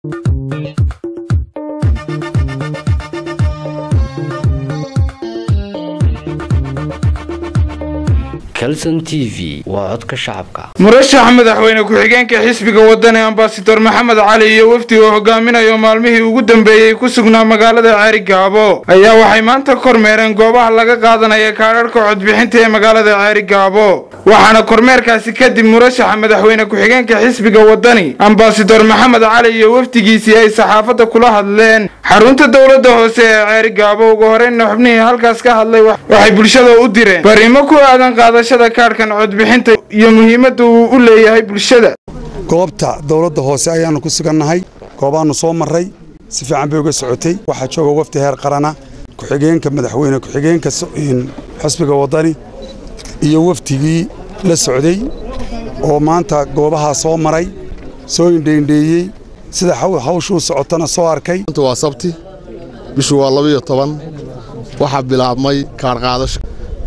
calson t v waa codka shacabka murashaxa madaxweyne ku-xigeenka xisbiga wadani ambasador maxamed cali iyo wafdi uu hogaaminayo maalmihii ugu dambeeyey ku sugnaa magaalada ceerigaabo ayaa waxay maanta kormeereen goobaha laga qaadanaya kaadharhka codbixinta ee magaalada ceerigaabo waxaana kormeerkaasi kadib murashaxa madaxweyne ku-xigeenka xisbiga wadani ambasador maxamed cali iyo wafdigiisii ay saxaafadda kula hadleen xarunta dowladda hoose ee ceerigaabo ugu horeyna xubnihii halkaas ka hadlay waxay bulshada u direen bariimo ku aadan qaadashada kaadhkan codbixinta iyo muhiimadda uu u leeyahay bulshada goobta dowladda hoose ayaannu ku sugannahay goobaannu soo marray si fiican bay uga socotay waxaa jooga wafdi heer qarana ku-xigeenka madaxweyne ku-xigeenka xisbiga waddani iyo wafdigii la socday oo maanta goobahaa soo maray soo indheindheeyey sida hawshuu socotana soo arkay waa sabti bishu waa labiyo toban waxaa bilaabmay kaarqaadasho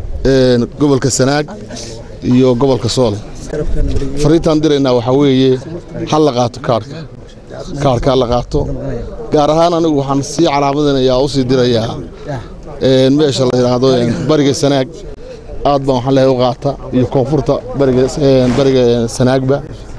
gobolka sanaag iyo gobolka soole fariintaan diraynaa waxaa weeye ha la qaato kaarhka kaarhka ha la qaato gaar ahaan anigu waxaan sii calaamadinayaa u sii dirayaa meesha la yidhaahdo bariga sanaag aad baan waxaan leehay u qaata iyo koonfurta bariga sanaagba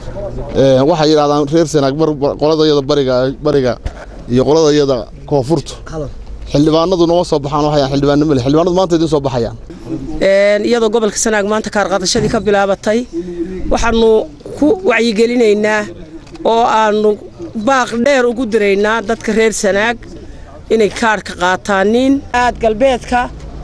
waxay yidhahdaan reer sanaag qoladayada bariga iyo qoladayada koonfurtu xildhibaanadu nooma soo baxaan waxay xildhibaanno male xildhibaanadu maanta idiin soo baxayaan iyadoo gobolka sanaag maanta kaarqaadashadii ka bilaabatay waxaannu ku wacyigelinaynaa oo aannu baaq dheer ugu diraynaa dadka reer sanaag inay kaarhka qaataanin aad galbeedka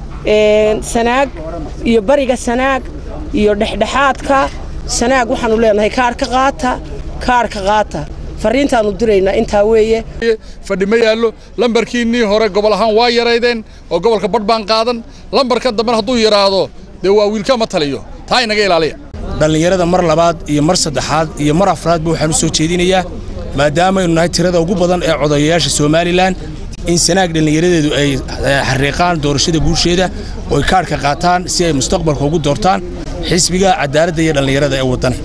sanaag iyo bariga sanaag iyo dhexdhexaadka sanaag waxaannu leenahay kaarhka qaata kaarhka qaata fariintaannu diraynaa intaa weeye fadhi ma yaallo lambarkiinnii hore gobol ahaan waa yaraydeen oo gobolka badh baan qaadan lambarka dambena hadduu yaraado dee waa wiilka ma taliyo taa inaga ilaaliya dhallinyarada mar labaad iyo mar saddexaad iyo mar afraadba waxaan u soo jeedinayaa maadaamaynu nahay tirada ugu badan ee codayayaasha somalilan in sanaag dhallinyaradeedu ay xariiqaan doorashada guusheeda oo ay kaadhka qaataan si ay mustaqbalka ugu doortaan xisbiga cadaaladda iyo dhallinyarada ee waddani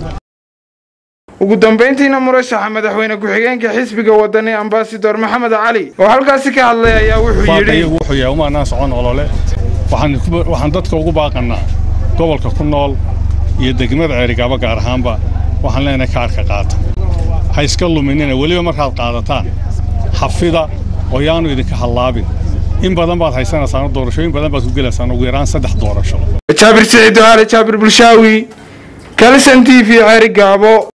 ugu dambayntiina murashaxa madaxweyne ku-xigeenka xisbiga wadani ambasador maxamed cali oo halkaasi ka hadlay ayaa wuxuu yidhi wuxuu yahay umaanaan socon olole waxaan dadka ugu baaqannaa gobolka ku nool iyo degmada ceerigaabo gaar ahaanba waxaan leenahay kaarhka qaata ha iska luminina weliba markaad qaadataan xafida oo yaanu idinka hallaabin in badan baad haysanaysaan doorashooyin badan baad ku gelaysaan ugu yaraan saddex doorasho jaabir siciid doaale jaabir bulshaawi kalson t v ceerigaabo